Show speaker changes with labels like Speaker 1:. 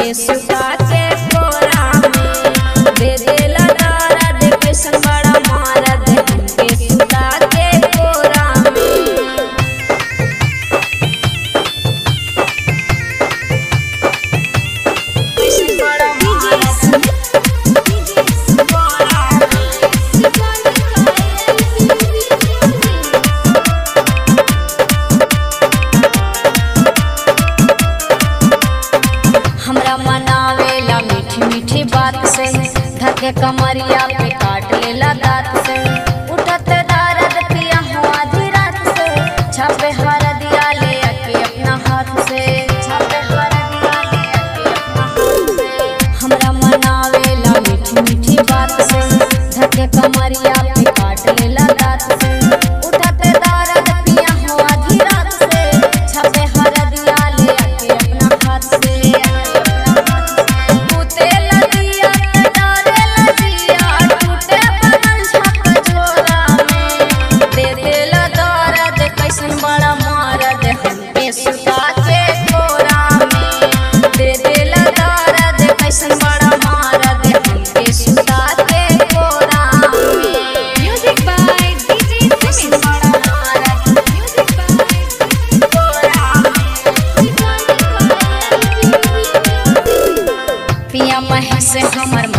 Speaker 1: हमके सुता के कोरा में दे देला दर्द कैसन बड़ा मारद हमके सुता के कोरा में कैसन बड़ा मारद हमरा मनावेला मीठी मीठी बात से धके कमरिया पे काट लेला दांत से उठत दर्द पिया हुआ आधी रात से छापे हर दिया ले के अपना हाथ से छापे हर दिया ले के अपना हाथ से हमरा मनावेला मीठी मीठी बात से धके कमरिया पे काट लेला दांत से उठत दर्द पिया हुआ आधी रात से छापे हर दिया ले के अपना हाथ से टूटे लगिया डरे लगिया टूटे बदन झक झोरा में दे देला दर्द कैसन बड़ा मारद हमके सुता के कोरा में दे देला दर्द कैसन बड़ा मारद हमके सुता के कोरा में
Speaker 2: Music by DJ
Speaker 1: कैसन
Speaker 2: Sumit.
Speaker 1: बड़ा मारद
Speaker 2: Music by
Speaker 1: कोरा में पिया महेश हमर